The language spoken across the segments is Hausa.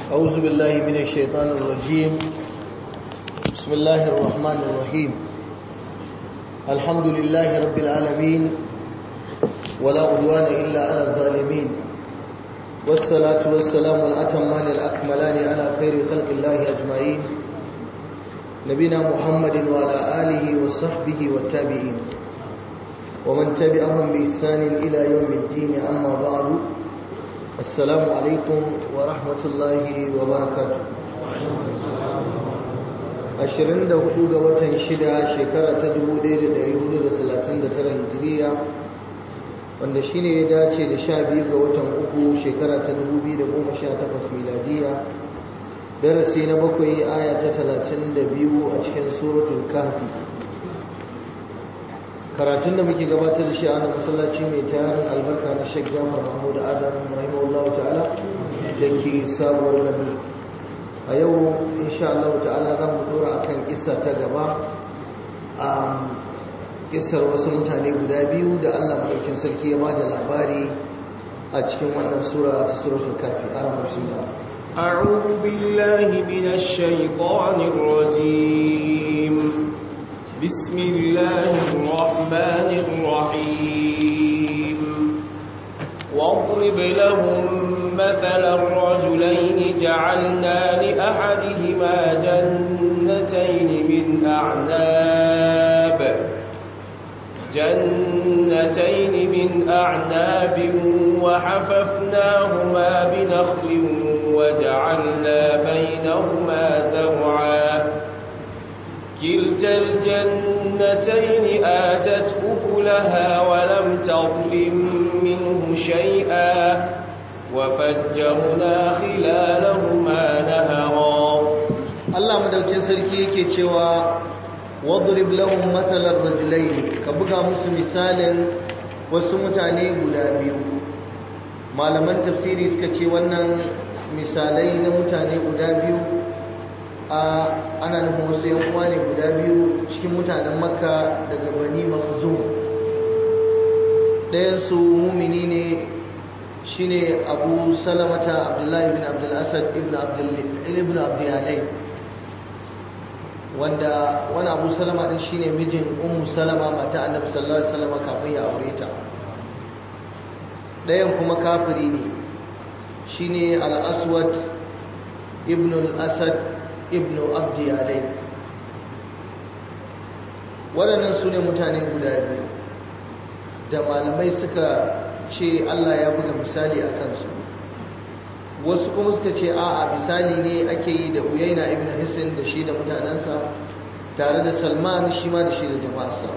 أعوذ بالله من الشيطان الرجيم بسم الله الرحمن الرحيم الحمد لله رب العالمين ولا عدوان إلا على الظالمين والصلاة والسلام الأتمان الأكملان على خير خلق الله أجمعين نبينا محمد وعلى آله وصحبه والتابعين ومن تبعهم بإحسان إلى يوم الدين أما بعد السلام عليكم ورحمة الله وبركاته ashirin da hudu ga watan shida shekara ta dubu ɗaya da ɗari hudu da talatin da tara hijiriya wanda shi ne ya dace da sha biyu ga watan uku shekara ta dubu biyu da goma sha takwas miladiya darasi na bakwai aya ta talatin da biyu a cikin suratul kahfi karatun da muke gabatar da shi a nan masallaci mai tarin albarka na Sheikh Jafar Mahmud Adam rahimahullah ta'ala da ke sabuwar gani a yau insha Allah ta'ala za mu dora akan kissa ta gaba a kissar wasu mutane guda biyu da Allah madaukin sarki ya bada labari a cikin wannan sura ta suratul kafi aram bismillah أعوذ بالله من الشيطان الرجيم بسم الله الرحمن الرحيم واضرب لهم مثلا الرجلين جعلنا لأحدهما جنتين من أعناب جنتين من أعناب وحففناهما بنخل وجعلنا بينهما زرعا كلتا الجنتين آتت أكلها ولم تظلم منه شيئا وفجرنا خلالهما نهرا Allah madaukin sarki yake cewa wadrib lahum mathalan rajulayn ka buga musu misalin wasu mutane guda biyu malaman tafsiri suka ce wannan misalai na mutane guda biyu ana nufin wasu yan uwa ne guda biyu cikin mutanen makka daga bani mahzum ɗayansu mumini ne shine abu salamata abdullahi bin abdullasad ibn abdiyalai wanda wani abu salama din shine mijin ummu salama mata annabi sallallahu alaihi wasallam kafin ya aure ta ɗayan kuma kafiri ne shine al-aswad ibn al-asad ibn abdiyalai waɗannan su ne mutane guda biyu da malamai suka ce Allah ya buga misali a kansu wasu kuma suka ce a'a misali ne ake yi da uyaina ibn hisin da shi da mutanensa tare da salman shi ma da shi da jama'arsa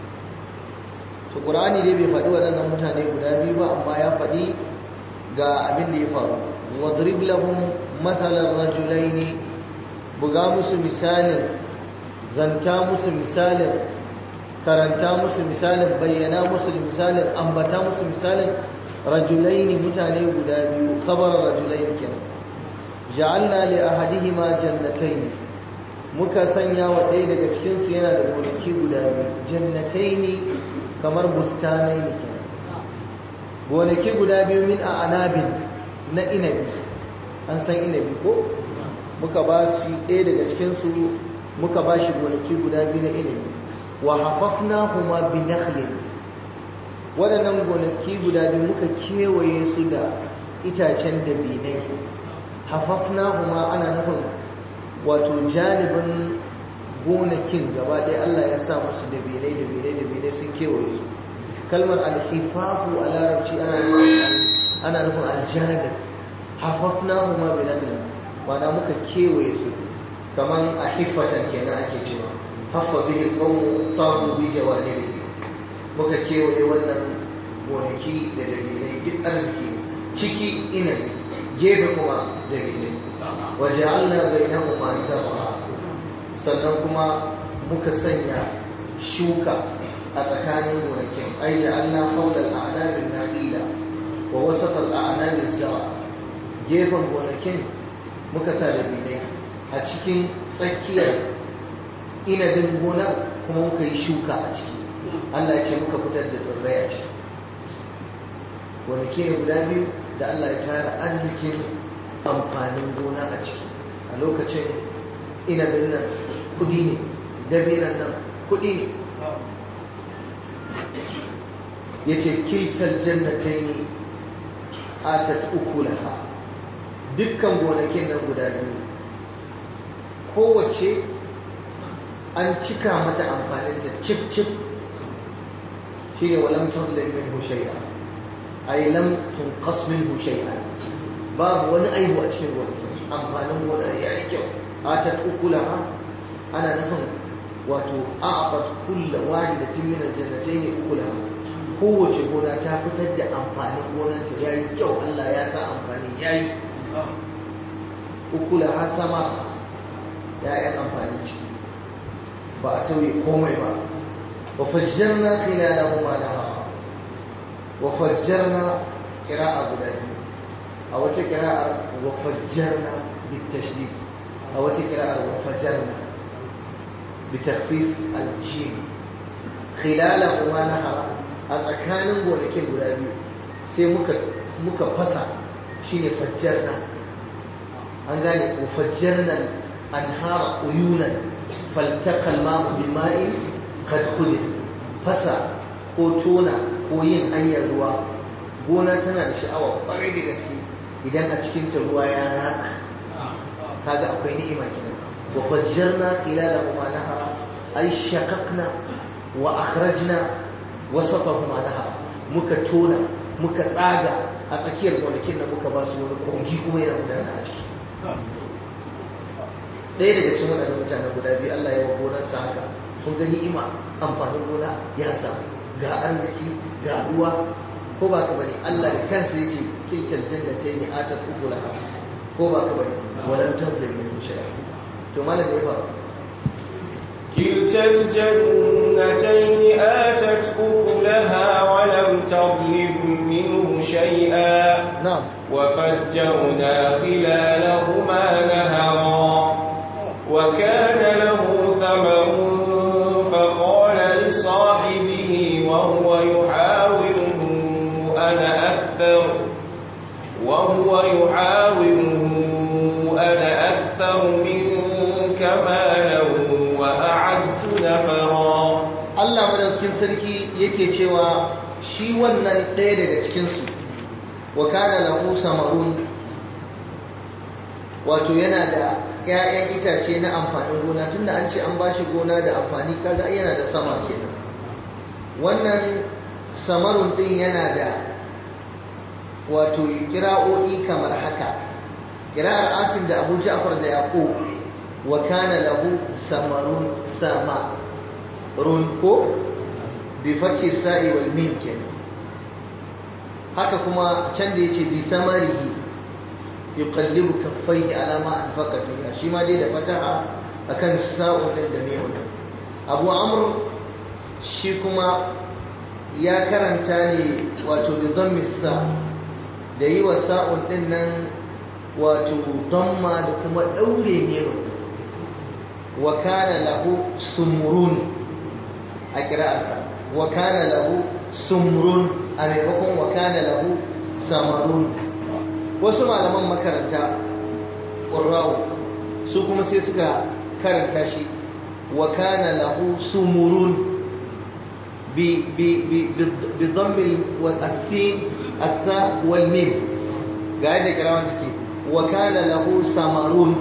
to ƙur'ani dai bai faɗi waɗannan mutane guda biyu ba amma ya faɗi ga abin da ya faru wadrib lahum mathalan rajulaini buga musu misalin zanta musu misalin karanta musu misalin bayyana musu misalin ambata musu misalin rajulaini mutane guda biyu khabar rajulaini kenan ja'alna li ahadihima jannatayn muka sanya wa ɗaya daga cikin su yana da gonaki guda biyu jannataini kamar bustanai ne kenan gonaki guda biyu min a anabin na inabi an san inabi ko muka ba shi ɗaya daga cikinsu muka ba shi gonaki guda biyu na inabi wa hafafna huma bi nakhlin waɗannan gonaki guda biyu muka kewaye su da itacen dabinai hafafna huma ana nufin wato janibin gonakin gaba ɗaya Allah ya sa musu dabinai dabinai dabinai sun kewaye su kalmar alhifafu a larabci ana nufin aljanib hafafna huma bi nakhlin mana muka kewaye su kaman a hiffatan kenan ake cewa haffa bihi qawmu tabu bi jawahiri muka kewaye wannan gonaki da dalilai duk arziki ciki ina gefe kuma dalilai wa ja'alna bainahuma zar'a sannan kuma muka sanya shuka a tsakanin gonakin ai ja'alna hawla al-a'nab an-nakhila wa wasat al-a'nab az-zar'a gefen gonakin muka sa da bidai a cikin tsakiyar inabin gonar kuma muka yi shuka a ciki Allah ya ce muka fitar da tsirrai a ciki gonaki ne guda biyu da Allah ya tara arzikin amfanin gona a ciki a lokacin inabin nan kudi ne dabinan nan kudi ne ya ce kiltar jannatai ne atat ukulaha dukkan gonakin nan guda biyu kowace an cika mata amfaninta cif cif shi ne walam tadlil minhu shay'a ay lam tunqas minhu shay'a babu wani aibu a cikin gonakin amfanin gona ya yi kyau atat ukulaha ana nufin wato a'aqat kull wahidatin min al-jannatayn ukulaha kowace gona ta fitar da amfanin gonanta ya yi kyau Allah ya sa amfani ya yi ukulaha sama ya'yan amfani ciki ba a tauye komai ba wa fajjarna khilalahuma nahara wa fajjarna qira'a guda biyu a wata qira'ar wa fajjarna bitashdid a wata qira'ar wa fajjarna bitakhfif al-jim khilalahuma nahara a tsakanin gonakin guda biyu sai muka muka fasa shine fajjarna an gane ko fajjarna anhara uyunan faltaqal ma'u bima'in qad khudith fasa ko tona ko yin hanyar ruwa gona tana da sha'awa kwarai da gaske idan a cikin ta ruwa ya ratsa kaga akwai ni'ima kenan wa fajjarna khilalahuma nahara ay shaqaqna wa akhrajna wasatahuma nahara muka tona muka tsaga a tsakiyar gonakin da muka ba su wani kogi kuma yana gudana a ciki ɗaya daga cikin waɗannan mutane guda biyu Allah ya wa gonarsa haka sun ga ni'ima amfanin gona ya samu ga arziki ga ruwa ko ba ka bane Allah da kansa ya ce kilkal jannatayn atat ukulaha ko ba ka bane walam tazlim min shay'a to malam ya faru كلتا الجنتين آتت أكلها ولم تظلم منه شيئا na'am وفجرنا خلالهما نهرا وكان له ثمر فقال لصاحبه وهو يحاوره أنا أكثر وهو يحاوره أنا أكثر منك مالا وأعز نفرا Allah madaukin sarki yake cewa shi wannan ɗaya daga cikinsu wa kana lahu samarun wato yana da ‘ya'yan itace na amfanin gona tunda an ce an ba shi gona da amfani kaga ai yana da sama kenan wannan samarun ɗin yana da wato kira'o'i kamar haka kira'ar asim da abu ja'far da yaqub wa kana lahu samarun sama run ko bi fathi sa'i wal mim kenan haka kuma can da yace bi samarihi yuqallibu kaffaihi ala ma anfaqa fiha shi ma dai da fataha akan sa'un din da mim Abu Amr shi kuma ya karanta ne wato bi dhammi sa da yi wa sa'un din nan wato damma da kuma daure ne wa kana lahu sumrun a kira'arsa wa kana lahu sumrun a maimakon wa kana lahu samarun wasu malaman makaranta ƙurra'u su kuma sai suka karanta shi wa kana lahu sumurun bi bi bi bi dhammi wal asin atha wal mim ga yadda kirawan take wa kana lahu samarun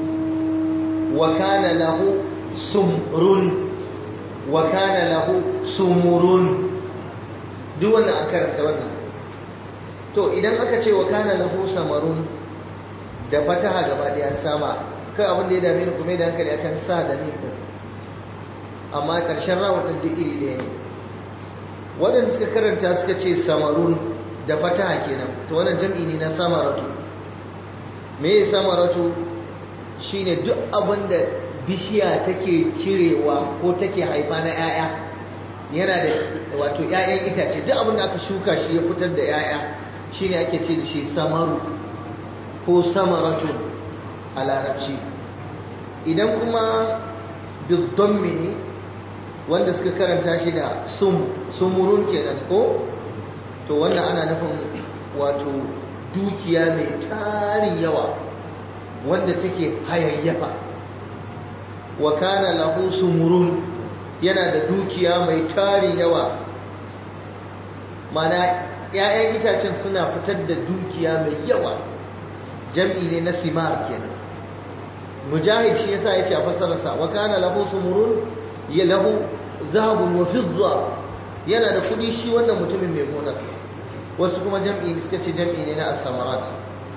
wa kana lahu sumrun wa kana lahu sumurun duk wannan an karanta wannan to idan aka ce wa kana lahu samarun da fataha gaba daya sama kai abin da ya dame ni kuma da hankali akan sa da ni din amma karshen rawun din duk iri ɗaya ne waɗanda suka karanta suka ce samarun da fataha kenan to wannan jam'i ne na samaratu me ya samaratu shine duk abin da bishiya take cirewa ko take haifa na 'ya'ya yana da wato 'ya'yan itace duk abin da aka shuka shi ya fitar da 'ya'ya shine ake ce da shi samaru ko samaratu a larabci idan kuma biddommi ne wanda suka karanta shi da sum sumurun kenan ko to wannan ana nufin wato dukiya mai tarin yawa wanda take hayayyafa wa kana lahu sumurun yana da dukiya mai tarin yawa mana ‘ya'yan itacen suna fitar da dukiya mai yawa jam'i ne na simar kenan mujahid shi yasa yace a fasararsa wa kana lahu sumurun ya lahu zahabun wa fidda yana da kudi shi wannan mutumin mai gonar wasu kuma jam'i suka ce jam'i ne na as-samarat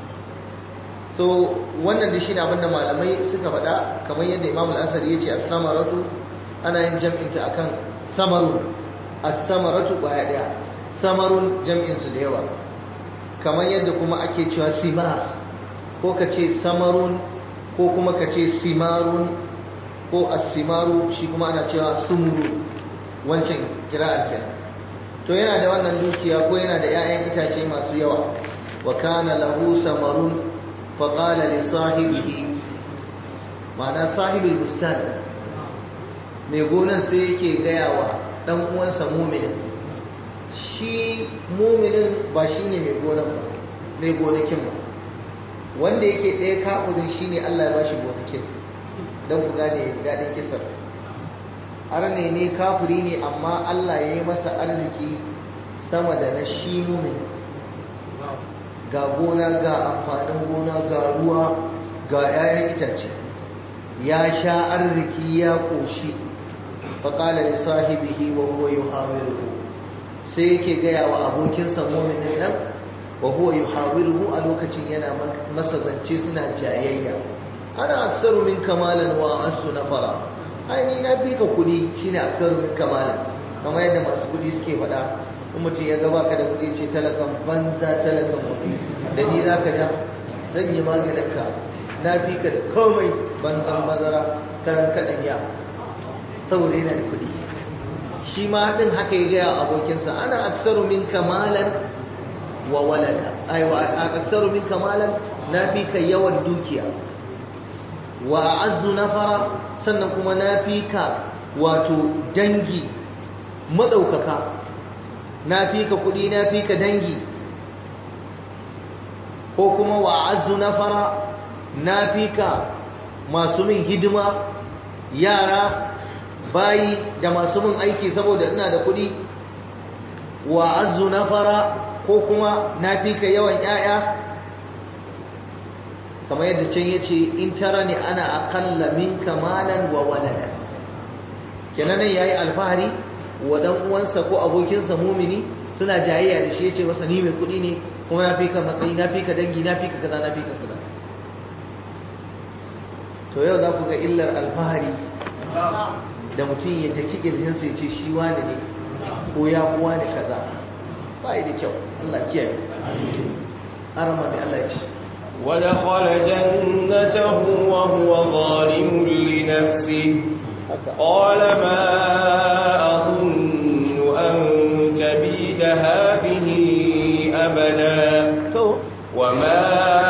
so wannan da shine abin da malamai suka faɗa kamar yadda Imam al-Asari yace as-samaratu ana yin jam'in ta akan samarun as-samaratu kwaya daya samarun jam'in su da yawa kamar yadda kuma ake cewa simar ko ka ce samarun ko kuma ka ce simarun ko as-simaru shi kuma ana cewa sumuru wancan kira'ar kenan to yana da wannan dukiya ko yana da 'ya'yan itace masu yawa wa kana lahu samarun fa qala li sahibihi ma'ana sahibul bustan mai gonan sai yake gaya wa dan uwansa mu'minin shi mu'minin ba shine mai gonan ba mai gonakin ba wanda yake ɗaya kafirin shine Allah ya bashi gonakin don ku gane daɗin kisar arne ne kafiri ne amma Allah ya yi masa arziki sama da na shi mumin ga gona ga amfanin gona ga ruwa ga 'ya'yan itace ya sha arziki ya ƙoshi faƙala da sahibihi wa huwa yuhawiruhu sai yake gaya wa abokinsa muminin nan wa huwa yuhawiruhu a lokacin yana masa zance suna jayayya ana aksaru min kamalan wa asu nafara ai ni na fi ka kudi shine aksaru min kamalan kamar yadda masu kudi suke faɗa in mutum ya ga baka da kudi ce talakan banza talakan mafi da ni za ka ja zan yi maganin ka na fi ka da komai banzan mazara karan kaɗan ya saboda yana da kudi shi ma haɗin haka ya gaya abokinsa ana aksaru min kamalan wa walada ai wa aksaru min kamalan na fi ka yawan dukiya wa azzu nafara sannan kuma na fi ka wato dangi maɗaukaka na fi ka kuɗi na fi ka dangi ko kuma wa azzu nafara na fi ka masu min hidima yara bayi da masu min aiki saboda ina da kuɗi wa azzu nafara ko kuma na fi ka yawan 'ya'ya kamar yadda can ya ce in tara ne ana akalla min kamalan wa walada kenan ya yi alfahari wa dan uwansa ko abokinsa mumini suna jayayya da shi ya ce masa ni mai kuɗi ne kuma na fi ka matsayi na fi ka dangi na fi ka kaza na fi ka kaza to yau za ku ga illar alfahari da mutum ya taki kirjinsa ya ce shi wani ne ko ya kuwa ne kaza ba da kyau Allah kiyaye arama mai Allah ya ce ودخل جنته وهو ظالم لنفسه قال ما أظن أن تبيد هذه أبدا وما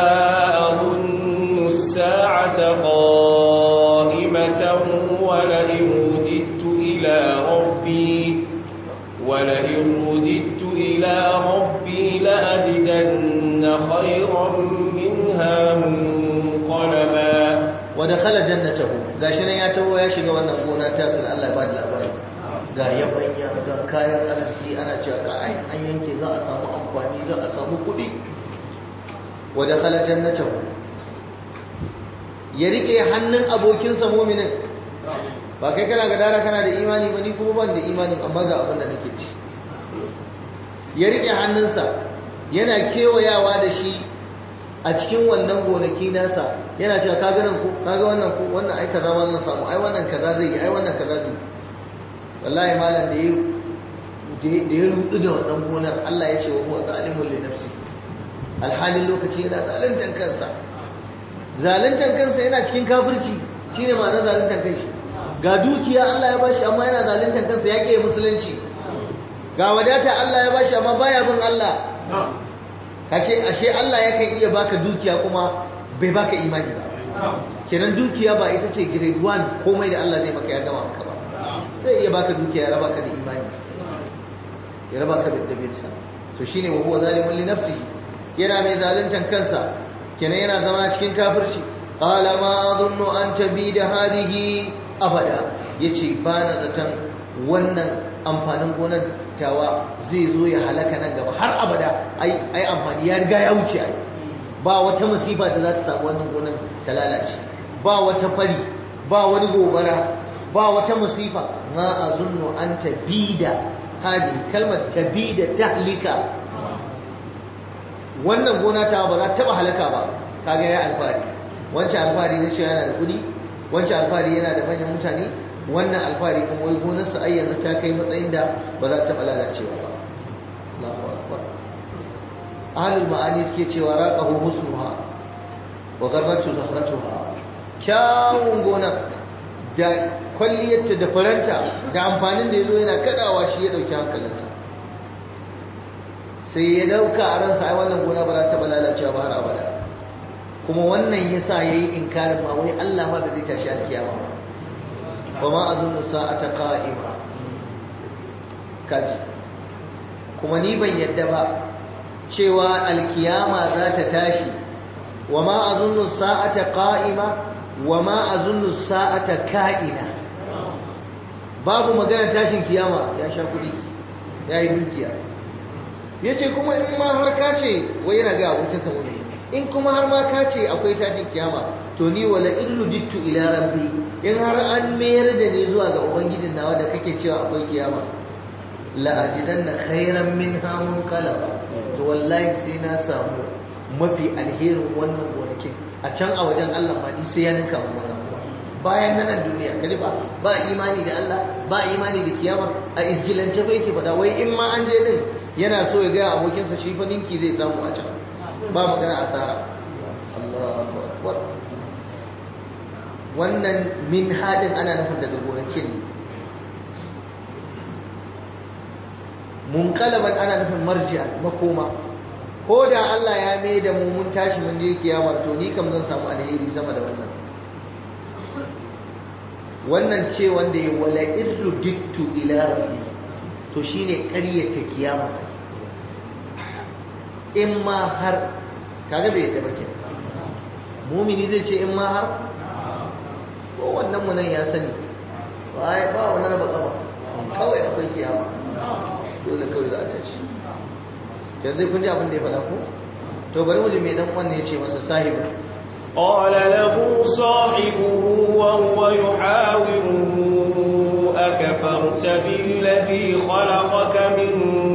أظن الساعة قائمة ولئن رددت إلى ربي ولئن رددت إلى ربي لأجدن خيرا منها منقلبا ودخل جنته gashi nan ya taho ya shiga wannan gona ta sun Allah ba da labari ga yabanya ga kayan arziki ana cewa ga ai an yanke za a samu amfani za a samu kuɗi wa dakhala jannatahu ya rike hannun abokinsa mu'minin ba kai kana gadara kana da imani ba ni kuma ban da imani amma ga abin da nake ci ya rike hannunsa yana kewayawa da shi a cikin wannan gonaki nasa yana cewa ka ganin ku kaga wannan ku wannan ai kaza wannan samu ai wannan kaza zai yi ai wannan kaza zai wallahi malam da ya da ya rudu da wannan gonar Allah ya ce wa huwa zalimun li nafsi alhalin lokaci yana zaluntan kansa zaluntan kansa yana cikin kafirci shine ma'anar zaluntan kanshi ga dukiya Allah ya bashi amma yana zaluntan kansa ya ƙi musulunci ga wadata Allah ya bashi amma baya bin Allah kashe ashe Allah yakan iya baka dukiya kuma bai baka imani ba kenan dukiya ba ita ce grade 1 komai da Allah zai maka ya gama maka ba zai iya baka dukiya ya raba ka da imani ya raba ka da dabinsa to shine wa huwa zalimun li nafsihi yana mai zaluntan kansa kenan yana zama cikin kafirci qala ma adunnu an tabida hadhihi abada yace ba na zaton wannan amfanin gonar tawa zai zo ya halaka nan gaba har abada ai ai amfani ya riga ya wuce ai ba wata musiba da za ta samu wannan gonar ta lalace ba wata fari ba wani gobara ba wata musifa ma azunnu an tabida hadi kalmar tabida tahlika wannan gona ta ba za ta taba halaka ba kaga ya alfari wancan alfari ne shi yana da kudi wancan alfari yana da manyan mutane wannan alfari kuma wai gonarsa ai yanzu ta kai matsayin da ba za ta taba lalacewa ba Allahu akbar ahlul ma'ani suke cewa raqahu husnuha wa gharratu zahratuha kyawun gona da kwalliyarta da faranta da amfanin da yazo yana kadawa shi ya dauki hankalinsa sai ya dauka a ransa ai wannan gona ba za ta taba lalacewa ba har abada kuma wannan yasa yayi inkarin ma wai Allah ma da zai tashi alkiyama ba وما أظن الساعة قائمة kaji kuma ni ban yadda ba cewa alkiyama za ta tashi wa ma azunnu sa'ata qa'ima wa ma azunnu sa'ata ka'ina babu magana tashin kiyama ya sha kudi ya yi dukiya yace kuma in ma har ka ce wai yana ga abokin sa ne in kuma har ma ka ce akwai tashin kiyama to ni wala illu jittu ila rabbi in har an mayar da ni zuwa ga ubangijin nawa da kake cewa akwai kiyama la ajidanna khairan minha munqalaba to wallahi sai na samu mafi alherin wannan gonakin a can a wajen Allah ma ni sai ya ninka mu wannan bayan nan duniya kaji ba ba imani da Allah ba imani da kiyama a isgilance ba yake fada wai in ma an je din yana so ya ga abokinsa shi fa ninki zai samu a can ba magana asara Allahu akbar wannan min hadin ana nufin daga gonakin ne munkalaban ana nufin marji'a makoma ko da Allah ya mai da mu mun tashi mun je kiyama to ni kam zan samu alheri sama da wannan wannan ce wanda ya wala irru dittu ila rabbi to shine ƙaryata kiyama in ma har kaga bai yadda ba ke mumini zai ce in ma har ko wannan mu nan ya sani ba ba wani raba kafa kawai akwai kiyama dole kawai za a tashi yanzu kun ji abin da ya faɗa ko to bari mu ji me dan wannan ya ce masa sahibi قال له صاحبه وهو يحاوره أكفرت بالذي خلقك من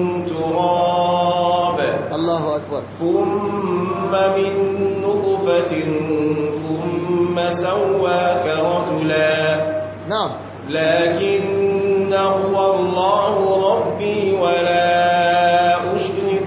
تراب الله أكبر ثم من نطفة ثم سواك رجلا نعم لكن هو الله ربي ولا أشرك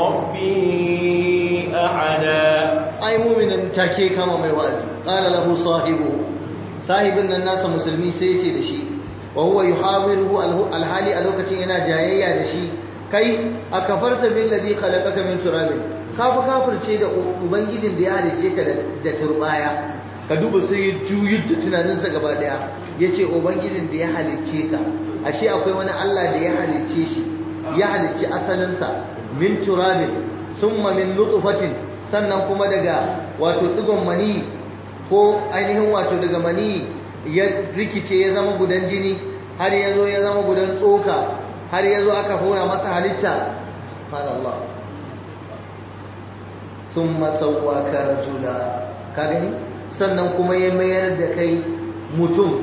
بربي أحدا ai muminin take kama mai wa'azi qala lahu sahibu sahibin nan nasa musulmi sai yace da shi wa huwa yuhawiruhu alhali a lokacin yana jayayya da shi kai akafarta billazi khalaqaka min turabin ka fi kafirce da ubangijin da ya halice ka da turbaya ka duba sai ya juyar da tunaninsa gaba daya yace ubangijin da ya halice ka ashe akwai wani Allah da ya halice shi ya halicci asalinsa min turabin summa min nutfatin sannan kuma daga wato digon mani ko ainihin wato daga mani ya rikice ya zama gudan jini har ya zo ya zama gudan tsoka har ya zo aka hura masa halitta Allah sun masauwa ka rajula ka gani sannan kuma ya mayar da kai mutum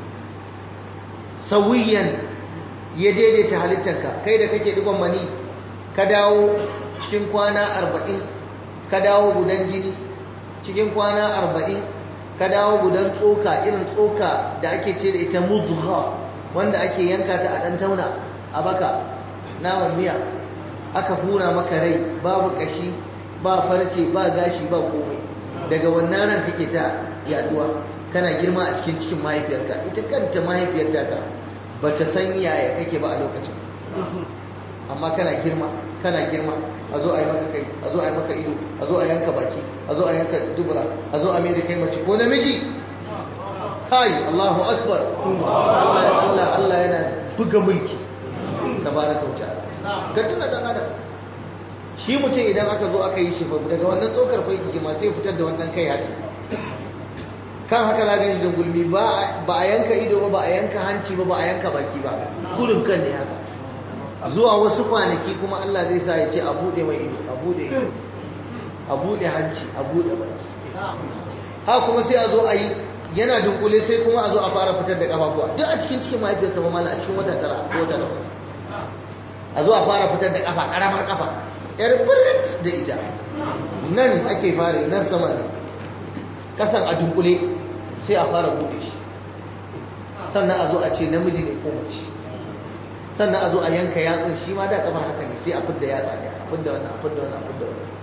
sauyiyan ya daidaita halittarka kai da kake digon mani ka dawo cikin kwana arba'in ka dawo gudan jini cikin kwana arba'in ka dawo gudan tsoka irin tsoka da ake ce da ita mudgha wanda ake yanka ta a ɗan tauna a baka naman miya aka hura maka rai babu ƙashi ba farce ba gashi ba komai daga wannan ran kake ta yaduwa kana girma a cikin cikin mahaifiyarka ita kanta mahaifiyarta ka ba ta san yaya kake ba a lokacin amma kana girma kana girma a zo a yi maka kai a zo a yi maka ido a zo a yanka baki a zo a yanka dubura a zo a mai da kai mace ko namiji kai Allahu akbar Allah Allah Allah yana buga mulki tabaraka wa ta'ala ga tuna dan adam shi mutum idan aka zo aka yi shi daga wannan tsokar fai kike ma sai fitar da wannan kai haka kan haka za shi da gulmi ba a yanka ido ba ba a yanka hanci ba ba a yanka baki ba kurin kan ne haka zuwa wasu kwanaki kuma Allah zai sa ya ce a buɗe mai ido a buɗe ido a buɗe hanci a buɗe baki ha kuma sai a zo a yi yana dunkule sai kuma a zo a fara fitar da kafafuwa duk a cikin cikin mahaifiyarsa ba mala a cikin wata tara ko wata takwas a zo a fara fitar da kafa karamar kafa yar birit da ita nan ake fara nan sama ne kasan a dunkule sai a fara buɗe shi sannan a zo a ce namiji ne ko mace sannan a zo a yanka yatsun shi ma da kamar haka ne sai a fidda yatsa ne a fidda wannan a fidda wannan a fidda wannan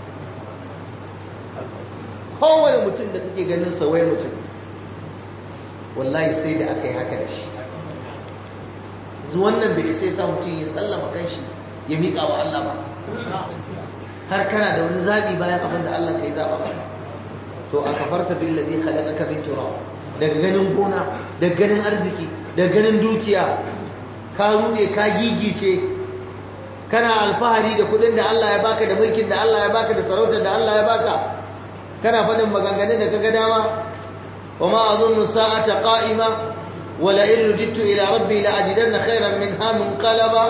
kowane mutum da kake ganin sawai mutum wallahi sai da aka yi haka da shi yanzu wannan bai sai sa mutum ya sallama kanshi ya miƙa wa Allah ba har kana da wani zaɓi bayan abin da Allah ka yi zaɓa ba to a kafarta bin lazi khalaqaka min turab daga ganin gona daga ganin arziki daga ganin dukiya ka rude ka gigice kana alfahari da kudin da Allah ya baka da mulkin da Allah ya baka da sarautar da Allah ya baka kana faɗin maganganun da kaga dama wa ma azunnu sa'ata qa'ima wa la in rujittu ila rabbi la ajidanna khayran minha munqalaba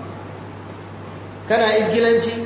kana izgilanci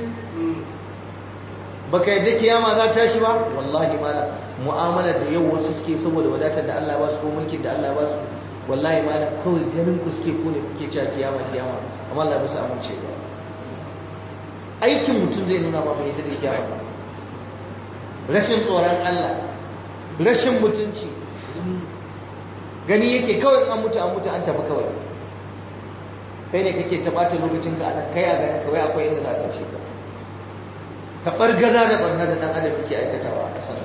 baka yadda kiyama za ta tashi ba wallahi mala mu'amala da yau wasu suke saboda wadatar da Allah ya basu ko mulkin da Allah ya basu wallahi mala kawai ganin ku suke ku ne kuke cewa kiyama kiyama amma Allah ya basu amince ba aikin mutum zai nuna ba bai yadda da kiyama ba rashin tsoron Allah rashin mutunci gani yake kawai an mutu an mutu an tafi kawai kai ne kake taɓata lokacin ka anan kai a ganin kawai akwai inda za ka ce ka ka ɓargaza da ɓarna da ɗan adam yake aikatawa a ƙasar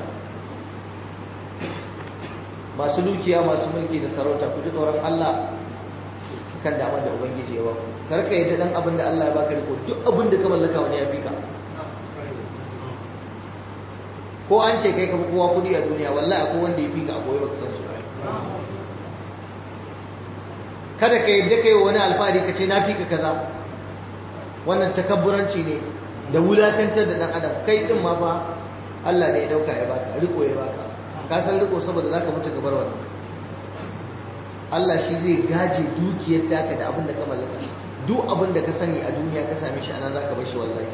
masu dukiya masu mulki da sarauta ku ji tsoron Allah kan damar da ubangiji ya ba ku kar ka yadda dan abin da Allah ya baka riko duk abin da ka mallaka wani ya fi ka ko an ce kai ka fi kowa kudi a duniya wallahi akwai wanda ya fi ka a koyi baka san su kada ka yadda kai wani alfahari ka ce na fi ka kaza wannan takabburanci ne da wulakantar da dan adam kai din ma fa Allah ne ya dauka ya baka riko ya baka ka san riko saboda zaka mutu ka bar wannan Allah shi zai gaje dukiyar taka da abin da ka mallaka duk abin da ka sani a duniya ka same shi anan zaka bar shi wallahi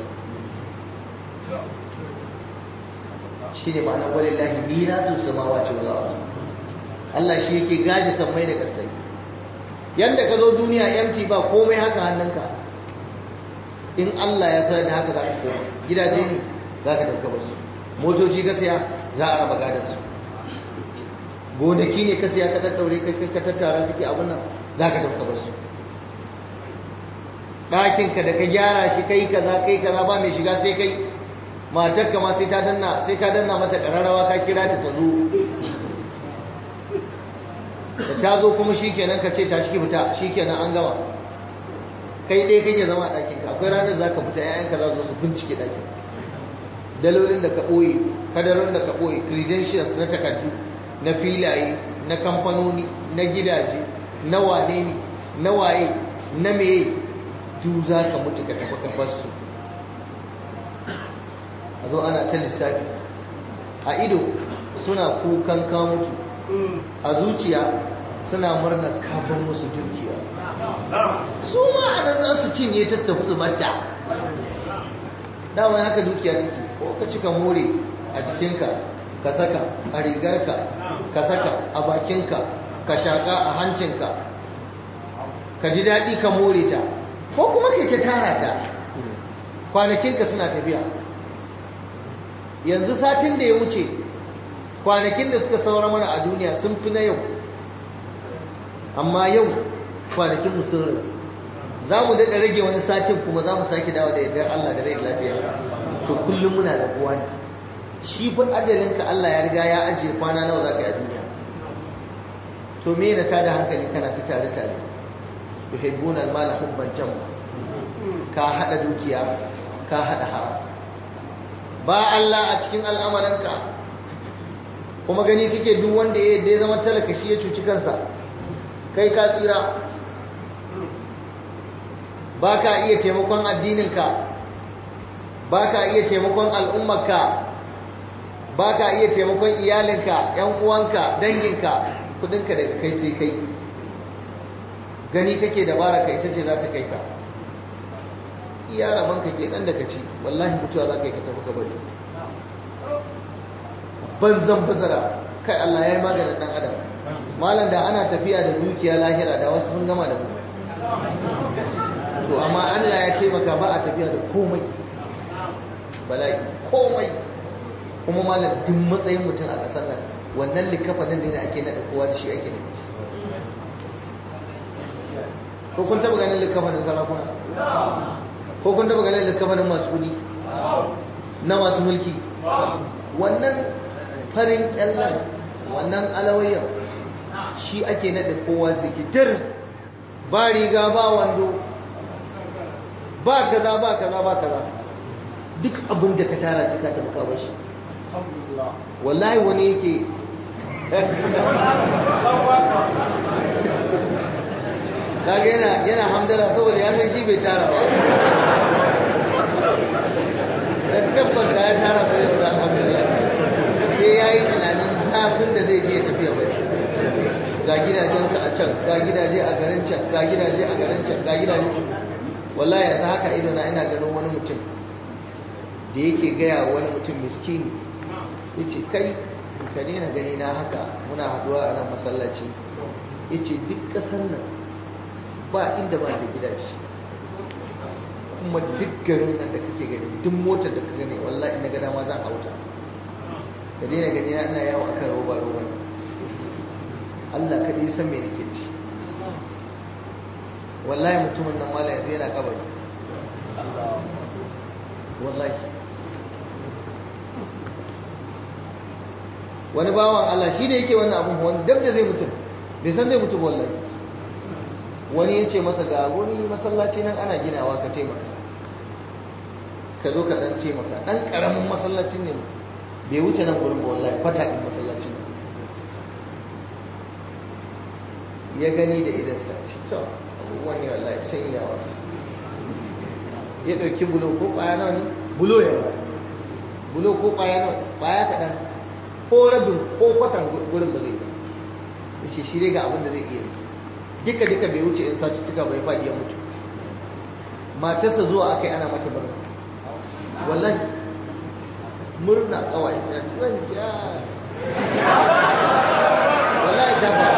shi ne ma'anar walillahi miratu samawati wal ardh Allah shi yake gaje sammai da kasai yanda ka zo duniya empty ba komai haka hannunka in Allah ya sa da haka za ka koma gidaje ne za ka dauka basu motoci ka siya za a raba gadon su gonaki ne ka siya ka tattaure ka tattara kake abun nan za ka dauka basu ɗakinka da ka gyara shi kai kaza kai kaza ba mai shiga sai kai matarka ma sai ta danna sai ka danna mata ƙararrawa ka kira ta ta zo da ta zo kuma shikenan ka ce ta shi fita shikenan an gama kai ɗaya kake zama a ɗakin ka akwai ranar za ka fita yayanka za su bincike ɗakin dalolin da ka ɓoye kadarin da ka ɓoye credentials na takardu na filaye na kamfanoni na gidaje na wane ne na waye na meye duk za ka mutu ka tafi kafar su a zo ana ta lissafi a ido suna kukan ka mutu a zuciya suna murnar kafin musu dukiya su ma a nan za su cinye ta tafi su bata dama haka dukiya take ko ka cika more a jikinka ka saka a rigarka ka saka a bakinka ka shaka a hancinka ka ji daɗi ka more ta ko kuma kai ta tara ta kwanakinka suna tafiya yanzu satin da ya wuce kwanakin da suka saura mana a duniya sun fi na yau amma yau kwanakin mu sun za mu daɗa rage wani satin kuma za mu sake dawo da yardar Allah da rai lafiya to kullum muna da kowa ne shi fa ajalinka Allah ya riga ya ajiye kwana nawa za ka yi a duniya to me na tada hankali kana ta tare tare yuhibbuna al-mala hubban jamma ka hada dukiya ka hada haram ba Allah a cikin al'amaranka kuma gani kake duk wanda ya ya zama talaka shi ya cuci kansa kai ka tsira ba ka iya taimakon addininka ba ka iya taimakon al'ummarka ba ka iya taimakon iyalinka ‘yan uwanka danginka kudinka daga kai sai kai gani kake dabara kai ita ce za ta kai ka iya rabanka ke nan da ka ci wallahi mutuwa za ka yi ka tafi ka bari banzan bazara kai Allah ya yi maganin ɗan adam malam da ana tafiya da dukiya lahira da wasu sun gama da mu to amma Allah ya taimaka ba a tafiya da komai bala'i komai kuma malam duk matsayin mutum a ƙasar nan wannan likafanin da ake naɗa kowa da shi ake naɗa ko kun taɓa ganin likafanin sarakuna ko kun taɓa ganin likafanin masu kuɗi na masu mulki wannan farin ƙyallar wannan alawayyar shi ake naɗa kowa zikitir ba riga ba wando ba kaza ba kaza ba kaza duk abin da ka tara sai ka tafi kawo shi wallahi wani yake kaga yana yana hamdala saboda ya san shi bai tara ba dan tabbas da ya tara ba zai alhamdulillah sai ya yi tunanin zafin da zai je tafiya bai ga gidajensa a can ga gidaje a garin can ga gidaje a garin can ga gidaje wallahi yanzu haka ido na ina ganin wani mutum da yake gaya wani mutum miskini ya ce kai ka daina gani na haka muna haduwa a nan masallaci ya ce duk ƙasar nan ba inda ba da gidaje kuma duk garin nan da kake gani duk motar da ka gani wallahi na gada ma zan hauta ka daina gani na ina yawo akan roba roba Allah kaɗai san me nake ci wallahi mutumin nan mala yanzu yana kabari wallahi wani bawan Allah shi ne yake wannan abin wani dab da zai mutu bai san zai mutu wallahi wani ya ce masa ga wani masallaci nan ana ginawa ka taimaka ka zo ka dan taimaka dan karamin masallacin ne bai wuce nan gurin ba wallahi fata din masallacin ya gani da idansa shi to abubuwan ne wallahi sanyawa ya ɗauki bulo ko ƙwaya nawa ne bulo ya ba bulo ko ƙwaya nawa ƙwaya kaɗan ko rabin ko kwatan gurin ba zai ba shi shi ga abin da zai iya duka duka bai wuce in sace cika bai faɗi ya mutu matarsa zuwa aka yi ana mata murna wallahi murna kawai ta wanja wallahi ta ba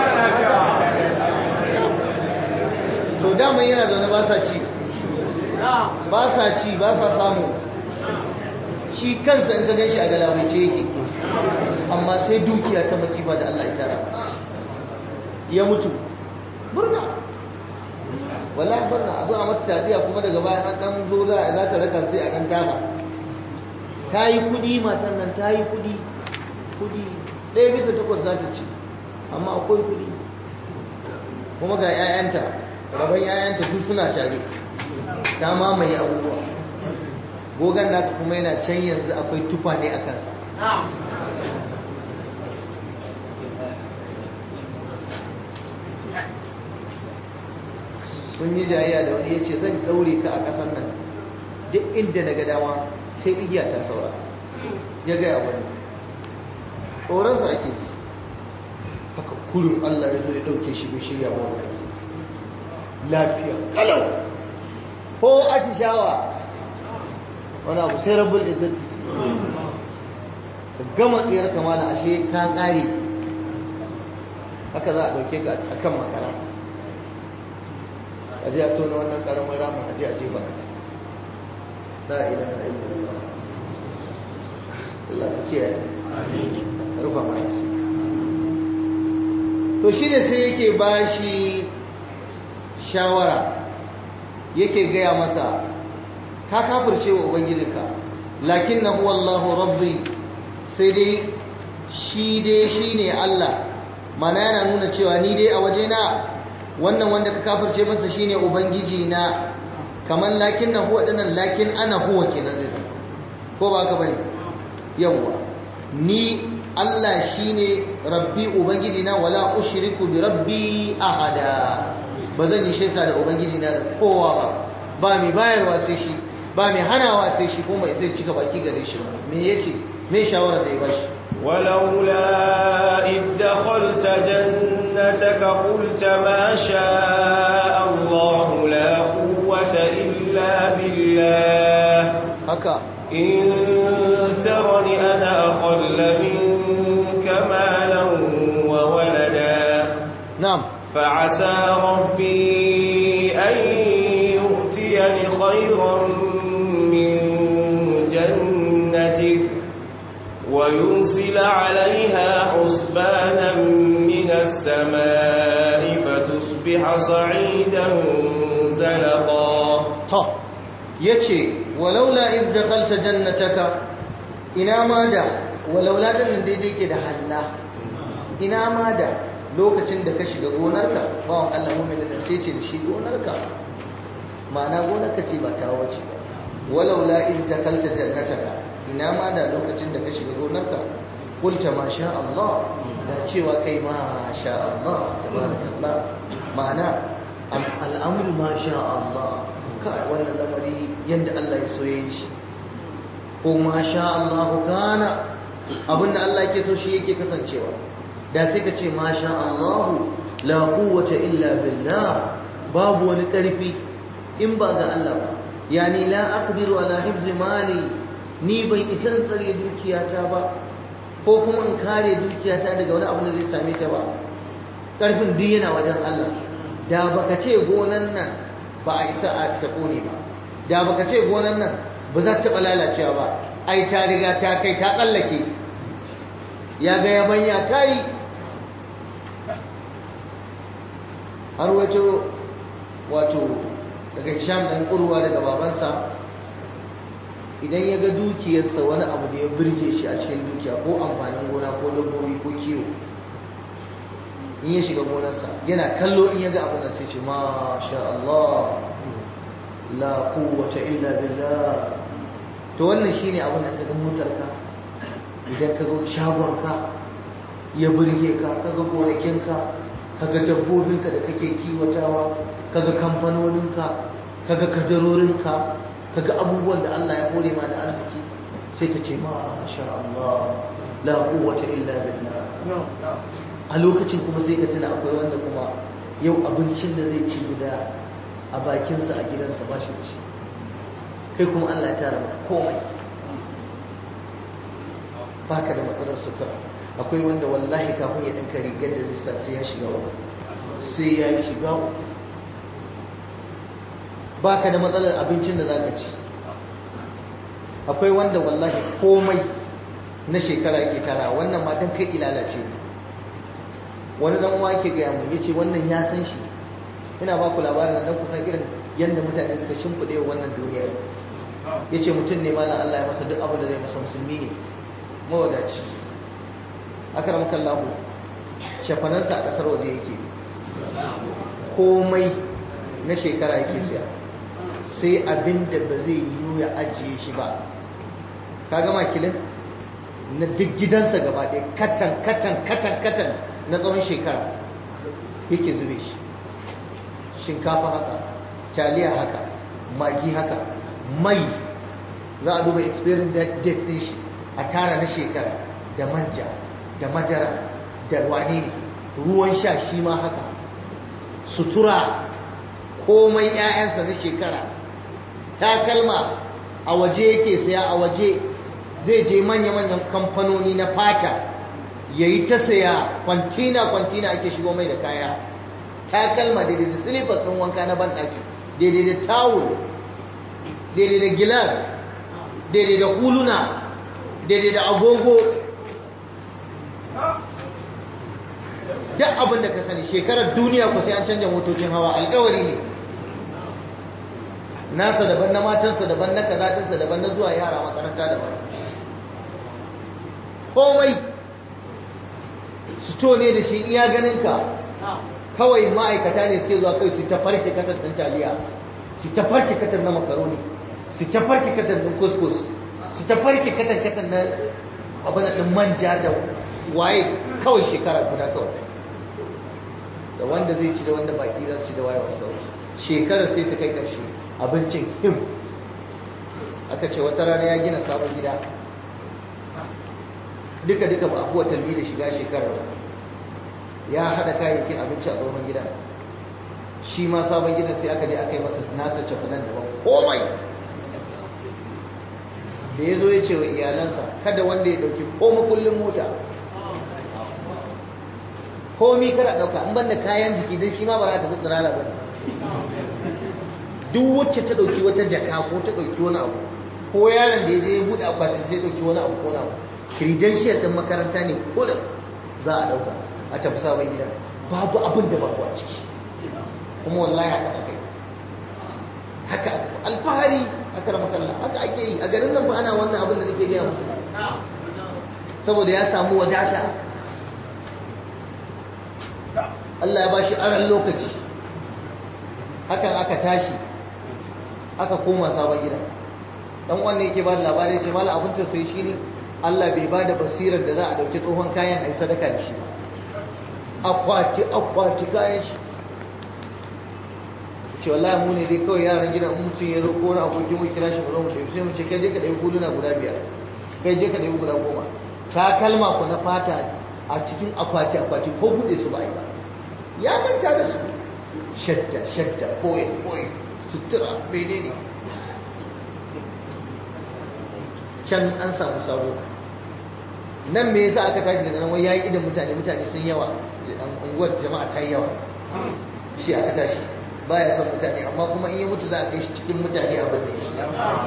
to daman yana zaune ba sa ci ba sa ci ba sa samu shi kansa in ka gan shi a galabaice yake amma sai dukiya ta masifa da Allah ya tara ya mutu murna wallahi murna a zo a mata tadiya kuma daga bayan an dan zo za a za ta raka sai a dan taba ta yi kudi matan nan ta yi kudi kudi ɗaya bisa takwas za ta ci amma akwai kudi kuma ga 'ya'yanta rabon 'ya'yanta duk suna tare ta mamaye abubuwa gogon naka kuma yana can yanzu akwai tufa ne a kansa sun yi jayayya da wani ya ce zan ɗaure ka a ƙasar nan duk inda na ga dama sai igiya ta saura ya gaya wani tsoronsa ake ji haka kurin allah ya zo ya ɗauke shi bai shirya ba wani lafiya kalau ko atishawa wani abu sai rabbul izzati ka gama tsayar kamala ashe ka ƙare haka za a ɗauke ka a kan makara a je a tona wannan ƙaramin ramin a je a jefa la ilaha illallah Allah ka kiyaye rufa mana shi to shi ne sai yake bashi shawara yake gaya masa ka kafirce wa ubangijinka lakin na huwa Allahu rabbi sai dai shi dai shi ne Allah mana yana nuna cewa ni dai a wajena wannan wanda ka kafirce masa shine ubangiji na kamar lakin na huwa dinan lakin ana huwa kenan zai zama ko ba haka bane yawwa ni Allah shine rabbi ubangiji na wala ushriku bi rabbi ahada ba zan yi shirka da ubangiji na da kowa ba ba mai bayarwa sai shi ba mai hanawa sai shi kuma sai cika baki gare shi ba me yace me shawara da ya bashi ولولا إذ دخلت جنتك قلت ما شاء الله لا قوة إلا بالله haka إن ترني أنا أقل منك مالا وولدا na'am فعسى ربي أن يؤتيني خيرا من جنتك ويرسل عليها حسبانا من السماء فتصبح صعيدا زلقا to yace walaula iz dakhalta jannataka ina ma da walaula din daidai ke da halla ina ma da lokacin da ka shiga gonarka bawan Allah mu'min da sai ce da shi gonarka ma'ana gonarka ce ba ta wace ba walaula iz dakhalta jannataka ina ma da lokacin da ka shiga gonarka qulta ma sha Allah da cewa kai ma sha Allah tabarakallah ma'ana al'amru ma sha Allah kai wannan lamari yanda Allah ya so yayin shi ko ma sha Allah kana abinda Allah yake so shi yake kasancewa da sai ka ce ma sha Allah la quwwata illa billah babu wani karfi in ba ga Allah ba yani la aqdiru ala hifzi mali ni ban isa in tsare dukiyata ba ko kuma in kare dukiyata daga wani abu da zai same ta ba karfin duk yana wajen Allah da baka ce gonan nan ba a isa a ta kone ba da baka ce gonan nan ba za ta taɓa lalacewa ba ai ta riga ta kai ta tsallake ya ga yabanya ta yi har wato wato daga hisham ɗan ƙurwa daga babansa idan ya ga dukiyarsa wani abu da ya birge shi a cikin dukiya ko amfanin gona ko dabbobi ko kiwo in ya shiga gonarsa yana kallo in ya ga abin da sai ce masha Allah la quwwata illa billah to wannan shine abin da kaga motarka idan ka zo shagonka ya burge ka kaga gonakinka kaga dabbobinka da kake kiwatawa kaga kamfanoninka kaga kadarorinka kaga abubuwan da Allah ya hore ma da arziki sai ka ce masha Allah la quwwata illa billah a lokacin kuma sai ka tuna akwai wanda kuma yau abincin da zai ci guda a bakinsa a gidansa ba shi da shi kai kuma Allah ya tara maka komai baka da matsalar sutura akwai wanda wallahi kafin ya ɗinka rigar da zai sa sai ya shiga uku sai ya yi shiga uku baka da matsalar abincin da zaka ci akwai wanda wallahi komai na shekara yake tara wannan ma dan kai ilalace ne wani dan uwa ke gaya mu yace wannan ya san shi ina ba ku labarin dan kusan irin yanda mutane suka shimfide wannan duniya yace mutum ne malam Allah ya masa duk abin da zai masa musulmi ne mawadaci akram kallahu shafanansa a kasar waje yake komai na shekara yake siya sai abin da ba zai yi ya ajiye shi ba ka gama kilin na duk gidansa gaba ɗaya katan katan katan katan na tsawon shekara yake zube shi shinkafa haka taliya haka magi haka mai za a duba expiring date din shi a tara na shekara da manja da madara da wane ne ruwan sha shi ma haka sutura komai 'ya'yansa na shekara takalma a waje yake saya a waje zai je manya-manyan kamfanoni na fata ya yi ta saya kwantina-kwantina ake shigo mai da kaya takalma daidai da silifas ɗin wanka na banɗaki daidai da tawul daidai da gilas daidai da huluna daidai da agogo duk abin da ka sani shekarar duniya ku sai an canja motocin hawa alkawari ne nasa daban na matansa daban na kazatinsa daban na zuwa yara makaranta daban komai sito ne da shi iya ganinka kawai ma'aikata ne suke zuwa kai su ta farke katar ɗin taliya su ta farke katar na makaroni su ta farke katar ɗin kuskus su ta farke katar katar na abin ɗin manja da waye kawai shekara guda kawai da wanda zai ci da wanda baki za su ci da waye wasu shekarar sai ta kai ƙarshe abincin him aka ce wata rana ya gina sabon gida duka duka ba abuwa talbi da shiga shekarar ya haɗa kayayyakin abinci a tsohon gida shi ma sabon gidan sai aka je aka yi masa nasa cafanan daban komai da ya zo ya ce wa iyalansa kada wanda ya ɗauki koma kullum mota komi kada ɗauka an banda kayan jiki don shi ma ba za ta fi tsirara ba duk wacce ta ɗauki wata jaka ko ta ɗauki wani abu ko yaron da ya je ya buɗe akwatin sai ɗauki wani abu ko na abu credential ɗin makaranta ne ko da za a ɗauka a tafi sabon gida babu abin da babu a ciki kuma wallahi haka aka yi haka alfahari aka rama kalla haka ake yi a garin nan ba ana wannan abin da nake gaya musu saboda ya samu wadata Allah ya bashi aran lokaci hakan aka tashi aka koma sabon gida dan wannan yake ba da labari ce mala abin tausayi shine Allah bai ba da basirar da za a dauki tsohon kayan ai sadaka da shi akwati akwati kayan shi ce wallahi mu ne dai kawai yaran gidan in mutum ya roƙo wani aboki mu kira shi mu zo mu tafi sai mu ce kai je ka ɗaya huluna guda biyar kai je ka ɗaya guda goma ta kalma ku na fata a cikin akwati akwati ko buɗe su ba yi ba ya manta da su shadda shadda koyi koyi sutura menene can an samu sabo nan me yasa aka tashi daga nan wai yayi idan mutane mutane sun yawa unguwar jama'a ta yawa shi aka tashi baya son mutane amma kuma in ya mutu za a kai shi cikin mutane abin da ya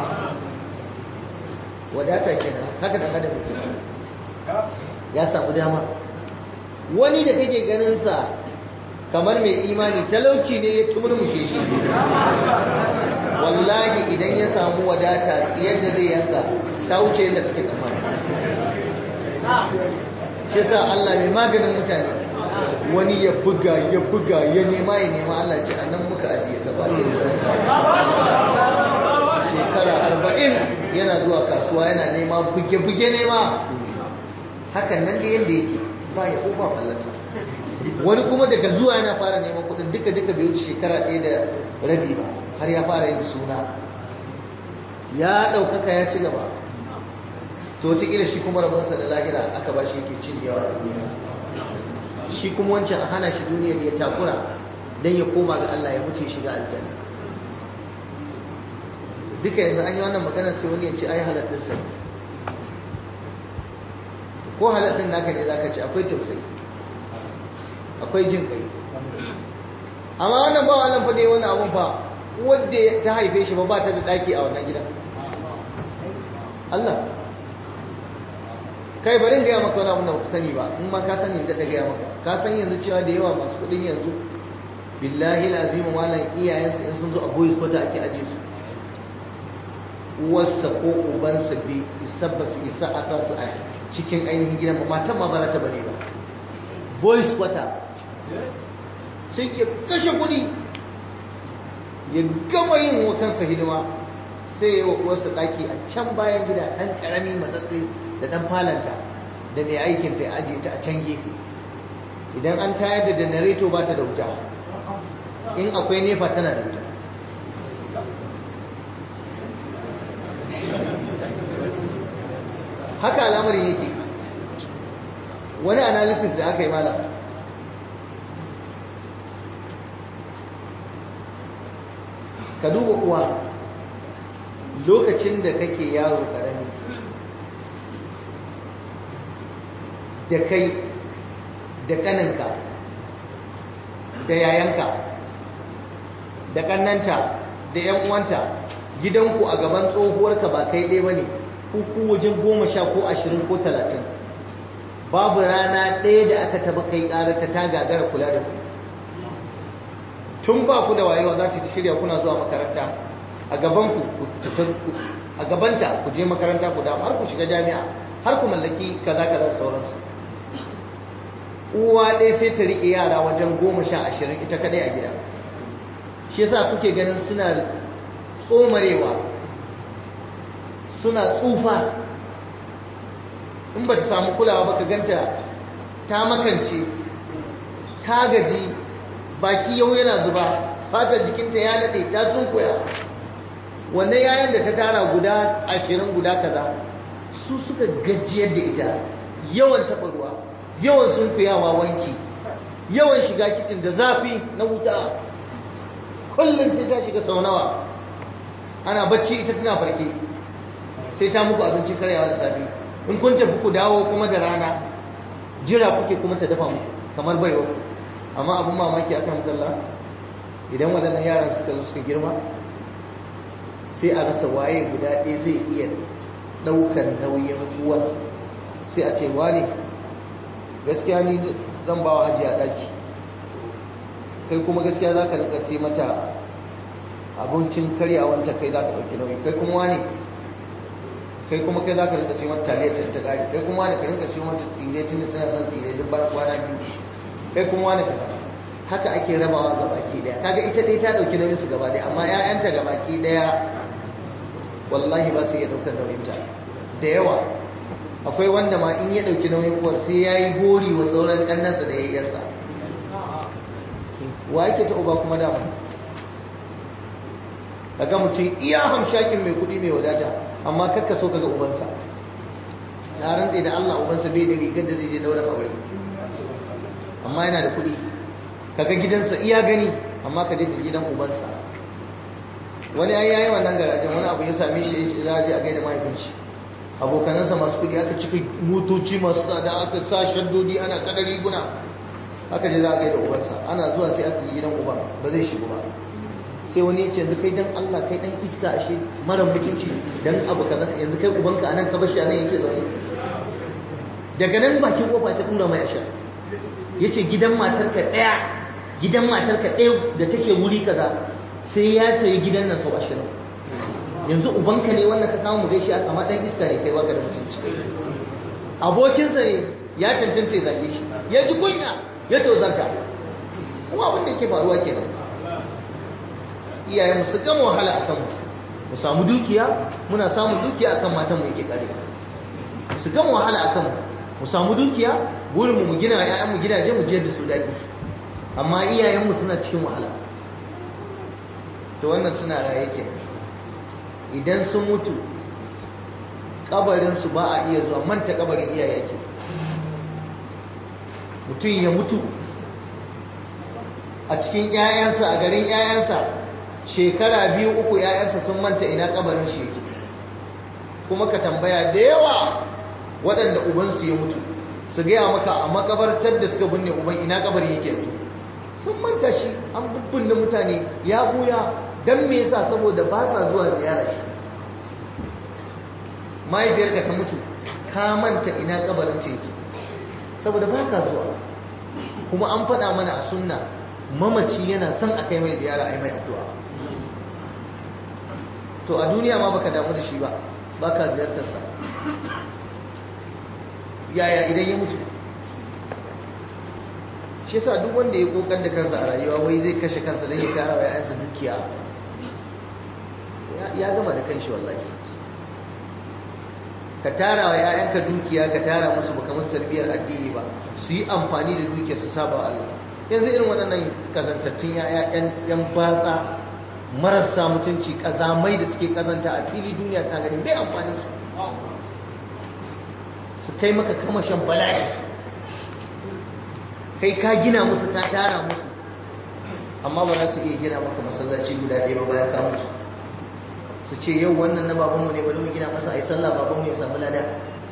wadata kenan haka da adam ya samu dama wani da kake ganin sa kamar mai imani talauci ne ya tumurmushe shi wallahi idan ya samu wadata yadda zai yanka ta wuce yadda kake tsammani shi sa Allah mai maganin mutane wani ya buga ya buga ya nema ya nema Allah ce a nan muka ajiye gaba shekara arba'in yana zuwa kasuwa yana nema buge-buge nema hakan nan da yadda yake ba ya ba fallasa wani kuma daga zuwa yana fara neman kudin duka duka bai wuce shekara ɗaya da rabi ba har ya fara yin suna ya ɗaukaka ya ci gaba to wataƙila shi kuma rabonsa da lahira aka ba shi yake cin yawa da duniya shi kuma wancan a hana shi duniyar ya takura don ya koma ga Allah ya mutu shiga aljanna duka yanzu an yi wannan maganar sai wani ya ce ai halattun sai ko halattun naka ne zaka ce akwai tausayi akwai jin kai amma wannan ba wannan fa dai wannan abun fa wanda ta haife shi ba ba ta da daki a wannan gidan Allah kai bari in gaya maka wani abun da ba sani ba in ma ka sani da gaya maka ka san yanzu cewa da yawa masu kudin yanzu billahi lazim malam iyayensu in sun zo a boys kwata ake aje su uwarsa ko ubansa bai isa ba su isa a sa su a cikin ainihin gidan ba matan ma bara ta bane ba boys kwata sai ya kashe kuɗi ya gama yin wa kansa hidima sai ya wasu ɗaki a can bayan gida ɗan ƙarami matsatsi da ɗan falanta da mai aikin ta ajiye ta a can gefe idan an tayar da janareto ba ta da wuta in akwai nefa tana da wuta haka al'amarin yake wani analysis da aka yi malam ka duba uwa lokacin da kake yaro karami da kai da kaninka da yayanka da kannanta da yan uwanta gidanku a gaban tsohuwarka ba kai ɗaya ba ne ku wajen goma sha ko ashirin ko talatin babu rana ɗaya da aka taba kai ƙarata ta gagara kula da ku tun ba ku da wayewa za ta shirya kuna zuwa makaranta a gabanku a gabanta ku je makaranta ku damu har ku shiga jami'a har ku mallaki kaza kaza sauransu uwa ɗaya sai ta riƙe yara wajen goma sha ashirin ita kaɗai a gida shi yasa kuke ganin suna tsomarewa suna tsufa in ba ta samu kulawa ba ka ganta ta makance ta gaji baki yau yana zuba fatar jikinta ya daɗe ta sunkuya wannan yayan da ta tara guda ashirin guda kaza su suka gajiyar da ita yawan taɓa ruwa yawan sunkuyawa wanki yawan shiga kicin da zafi na wuta kullum sai ta shiga sau nawa ana bacci ita tana farke sai ta muku abincin karyawa da safe in kun tafi ku dawo kuma da rana jira kuke kuma ta dafa muku kamar baiwa amma abin mamaki akan mutalla idan waɗannan yaran suka zo suka girma sai a rasa waye guda ɗaya zai iya ɗaukar nauyin uwa sai a ce wane gaskiya ni zan ba wa hajiya ɗaki kai kuma gaskiya za ka rika sai mata abincin karyawanta kai za ka ɗauki nauyi kai kuma wane kai kuma kai za ka rika sai mata taliyar ta ƙari kai kuma wane ka rinka sai mata tsire tun da suna son tsire duk bayan kwana biyu kai kuma wane ka haka ake rabawa ga baki daya kaga ita dai ta ɗauki nauyin su gaba daya amma ƴaƴanta ga baki daya wallahi ba su iya ɗaukar nauyinta da yawa akwai wanda ma in ya ɗauki nauyin uwar sai ya yi gori wa sauran ƙannansa da ya yi yasa wa yake ta uba kuma dama kaga mutum iya hamshakin mai kuɗi mai wadata amma kakka so kaga ubansa na rantse da Allah ubansa bai da rigar da zai je daura aure amma yana da kuɗi kaga gidansa iya gani amma ka je gidan ubansa wani ai yayi wannan garajen wani abu ya same shi ya za je a gaida mahaifin shi abokanansa masu kudi aka cika motoci masu tsada aka sa shaddodi ana kada riguna aka je za a gaida ubansa ana zuwa sai aka yi gidan uban ba zai shigo ba sai wani ya ce yanzu kai dan Allah kai dan iska ashe mara mutunci dan abu kaza yanzu kai ubanka anan ka bashi anan yake zaune daga nan bakin kofa ta tura mai ashar yace gidan matarka daya gidan matarka daya da take wuri kaza sai ya sayi gidan nan sau ashirin yanzu ubanka ne wannan ka samu mu gaishe aka ma dan iska ne kai baka da mutunci abokinsa ne ya cancanta ya zage shi ya ji kunya ya tozarta kuma abin da yake faruwa kenan iyayen mu su gama wahala akan mu mu samu dukiya muna samun dukiya akan matan mu yake kare su gama wahala akan mu mu samu dukiya burin mu mu gina ƴaƴan mu gidaje mu je da su daki amma iyayen mu suna cikin wahala to wannan suna raye ke idan sun mutu kabarinsu ba a iya zuwa manta kabarin iyaye ke mutum ya mutu a cikin 'ya'yansa a garin 'ya'yansa shekara biyu uku 'ya'yansa sun manta ina kabarin shi yake kuma ka tambaya da yawa waɗanda ubansu ya mutu su gaya maka a makabartar da suka binne uban ina kabarin yake yanzu sun manta shi an bubbunne mutane ya buya don me yasa saboda ba sa zuwa ziyara shi mahaifiyarka ta mutu ka manta ina kabarin ce yake saboda ba ka zuwa kuma an faɗa mana a sunna mamaci yana son a kai mai ziyara a yi mai addu'a to a duniya ma baka damu da shi ba ba ka ziyartarsa yaya idan ya mutu shi yasa duk wanda ya kokar da kansa a rayuwa wai zai kashe kansa don ya tara wa yayansa dukiya ya gama da kanshi wallahi ka tara wa yayanka dukiya ka tara musu baka musu tarbiyyar addini ba su yi amfani da dukiyar su saba wa Allah yanzu irin waɗannan kazantattun yaya yan batsa marasa mutunci kazamai da suke kazanta a fili duniya ta gani bai amfani su su kai maka kamashin bala'i kai ka gina musu ka tara musu amma ba za su iya gina maka masallaci guda ɗaya ba bayan ka mutu su ce yau wannan na babanmu ne bari mu gina masa a yi sallah babanmu ya samu lada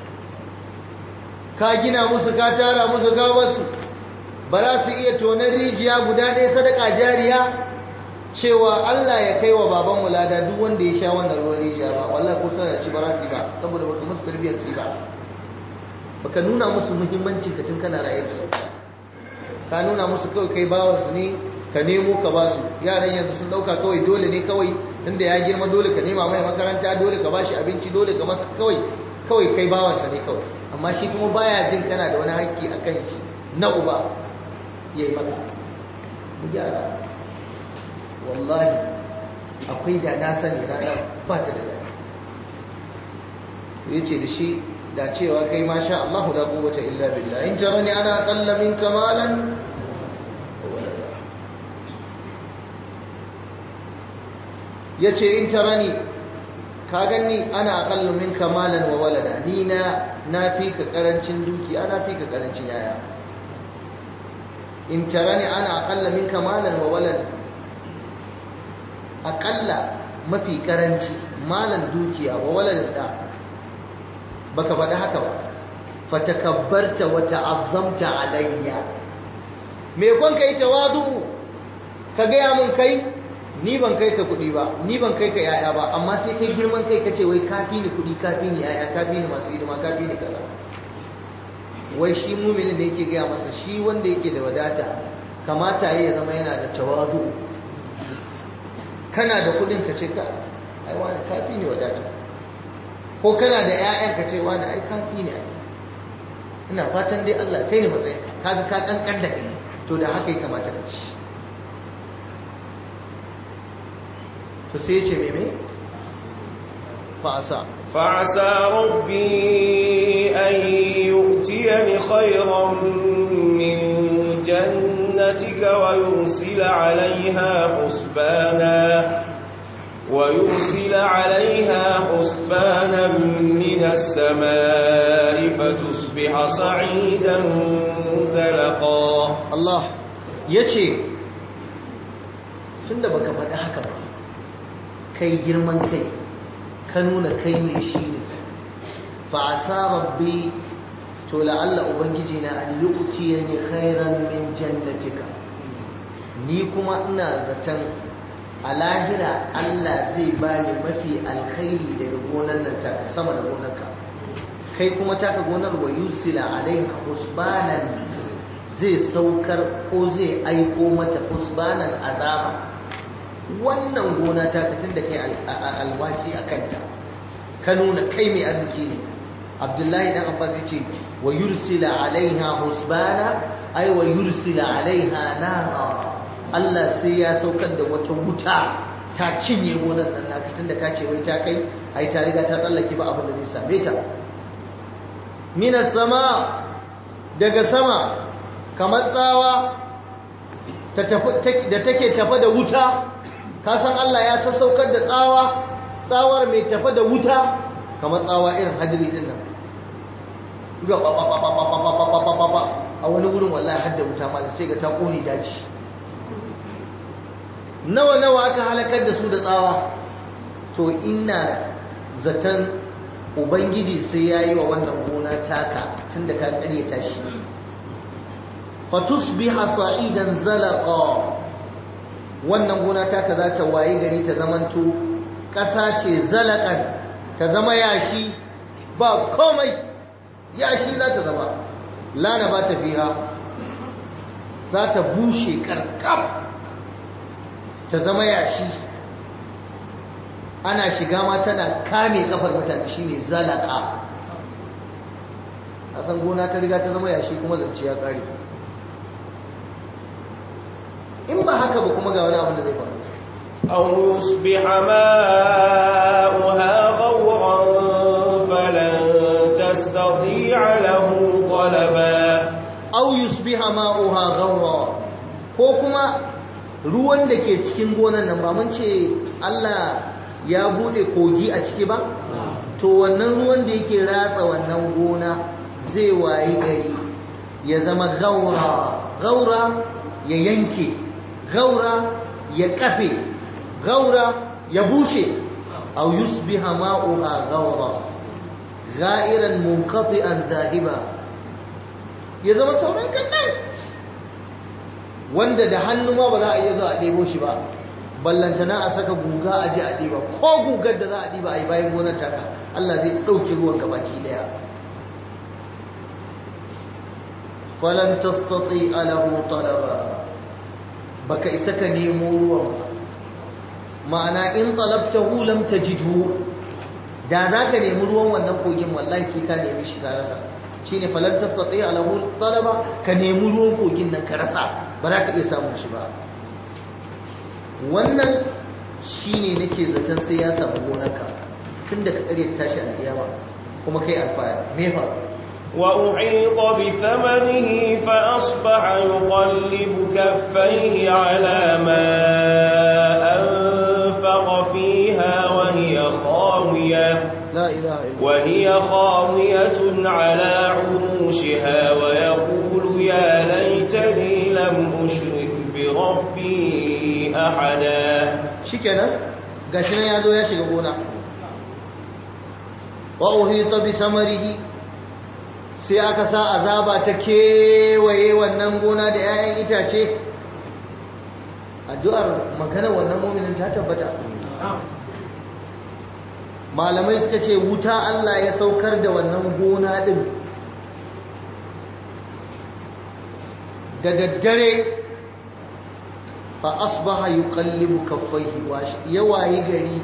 ka gina musu ka tara musu ka basu ba za su iya tonar rijiya guda ɗaya sadaka jariya cewa Allah ya kai wa babanmu lada duk wanda ya sha wannan ruwan rijiya ba wallahi ko sanar ci ba za su yi ba saboda baka musu tarbiyyar su ba baka nuna musu muhimmanci ka tun kana raye da su ka nuna musu kawai kai bawansu ne ka nemo ka ba su yaran yanzu sun dauka kawai dole ne kawai inda ya girma dole ka nema mai makaranta dole ka bashi abinci dole ka masa kawai kawai kai bawansa ne kawai amma shi kuma baya jin kana da wani haƙƙi a kan shi na uba ya yi maka mu gyara wallahi akwai da na sani rana ba ta da daɗi ya ce da shi da cewa kai ma sha Allah la quwwata illa billah in jarani ana aqalla minka malan yace in tarani ka ganni ana aqallu minka malan wa walada ni na nafi ka karancin dukiya nafi ka karancin yaya in tarani ana aqalla minka malan wa walada aqalla mafi karanci malan dukiya wa walada da baka faɗi haka ba fatakabbarta wa ta'azzamta alayya me kon kai tawadu ka gaya mun kai ni ban kai ka kuɗi ba ni ban kai ka yaya ba amma sai kai girman kai kace wai kafi ni kuɗi kafi ni yaya kafi ni masu hidima kafi ni kaza wai shi muminin da yake gaya masa shi wanda yake da wadata kamata ya zama yana da tawadu kana da kuɗin ka ce ka ai wani kafi ni wadata ko kana da ƴaƴan ka ce wani ai kafi ni ai ina fatan dai Allah kai ni matsayin kaga ka kankan da kai to da haka ya kamata ka ci to sai ya ce meme fa'asa فعسى ربي أن يؤتيني خيرا من جنتك ويرسل عليها حسبانا ويرسل عليها حسبانا من السماء فتصبح صعيدا زلقا Allah ya ce tun da baka faɗi haka ba kai girman kai ka nuna kai mai shi ne fa asa rabbi to la'alla ubangiji na an yuqti ni khairan min jannatika ni kuma ina zaton a lahira Allah zai bani mafi alkhairi daga gonar nan ta sama da gonarka kai kuma taka gonar wa yusila alaiha husbanan zai saukar ko zai aiko mata husbanan azaba wannan gona ta tun da kai alwaki a kanta ka nuna kai mai arziki ne abdullahi dan abbas ya ce wa yursila alaiha husbana ai wa yursila alaiha nara Allah sai ya saukar da wata wuta ta cinye gonar nan naka tunda ka ce wai ta kai ai ta riga ta tsallake ba abin da zai same ta minas sama daga sama kamar tsawa da take tafa da wuta ka san Allah ya sassaukar da tsawa tsawar mai tafa da wuta kamar tsawa irin hadiri din nan a wani wurin wallahi hadda wuta malam sai ga ta kone daji nawa nawa aka halakar da su da tsawa to ina zaton ubangiji sai ya yi wa wannan gona taka tun da ka karyata shi fatusbiha sa'idan zalaqa wannan gona taka za ta waye gari ta zamanto ƙasa ce zalaƙan ta zama yashi ba komai yashi za ta zama lana ba ta fiha za ta bushe ƙarƙam ta zama yashi ana shiga ma tana kame kafar mutane shine zalaƙa a san gona ta riga ta zama yashi kuma zance ya ƙare in ba haka ba kuma ga wani abin da zai faru أو يصبح ماؤها غورا فلن تستطيع له طلبا aw yusbiha ma'uha ghawra ko kuma ruwan da ke cikin gonan nan ba mun ce Allah ya bude kogi a ciki ba to wannan ruwan da yake ratsa wannan gona zai wayi gari ya zama gaura gaura ya yanke gaura ya kafe gaura ya bushe aw yusbiha ma'uha gaura ga'iran munqati'an dahiba ya zama sauran kannan wanda da hannu ma ba za a iya zuwa a ɗebo shi ba ballantana a saka guga a ji a ɗiba ko gugar da za a ɗiba a yi bayan gonar taka Allah zai ɗauki ruwan gabaki ɗaya falan tastati alahu talaba baka isa ka nemo ruwan ba ma'ana in talabtahu lam tajidhu da za ka nemi ruwan wannan kogin wallahi sai ka nemi shi ka rasa shine falan tastati alahu talaba ka nemi ruwan kogin nan ka rasa ba za ka iya samun shi ba wannan shine nake zaton sai ya samu gonarka tunda ka kare tashi alƙiyama kuma kai alfahari me fa وأحيط بثمنه فأصبح يقلب كفيه على ما أنفق فأصبغ فيها وهي خاوية la ilaha illa وهي خاوية على عروشها ويقول يا ليتني لم أشرك بربي أحدا shikenan gashi nan ya zo ya shiga gona wa uhita bi samarihi sai aka sa azaba ta kewaye wannan gona da 'ya'yan itace addu'ar magana wannan mu'minin ta tabbata malamai suka ce wuta Allah ya saukar da wannan gona din da daddare fa asbaha yuqallibu kaffaihi wa yawayi gari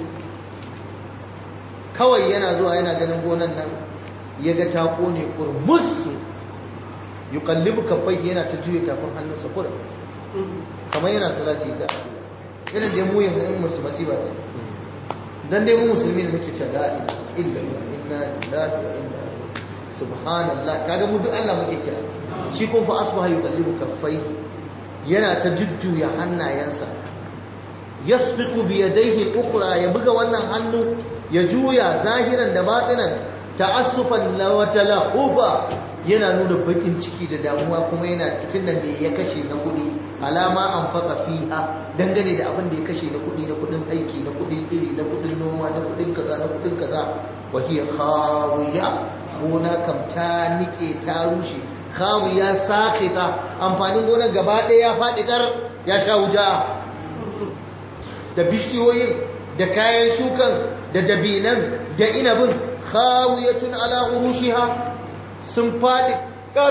kawai yana zuwa yana ganin gonan nan yaga ta kone kurmus yuqallibu kaffaihi yana ta juye tafin hannunsa kura kamar yana salati ga irin da mu yanzu in musu masiba ce dan dai mu musulmi ne muke cewa la ilaha illa inna lillahi wa inna ilaihi subhanallah kaga mu duk Allah muke kira shi kun fa asbaha yuqallibu kaffaihi yana ta jujjuya hannayensa yasbiqu bi yadayhi al-ukhra ya buga wannan hannu ya juya zahiran da batinan ta'assufan wa talahufa yana nuna bakin ciki da damuwa kuma yana tunda me ya kashe na kudi alama an faka fiha dangane da abin da ya kashe na kudi na kudin aiki na kudin iri na kudin noma na kudin kaza na kudin kaza wa hiya khawiya gona kam ta nike ta rushe khawiya saqita amfanin gonar gaba ɗaya ya faɗi kar ya sha wuta da bishiyoyin da kayan shukan da dabinan da inabin khawiyatun ala urushiha sun faɗi kar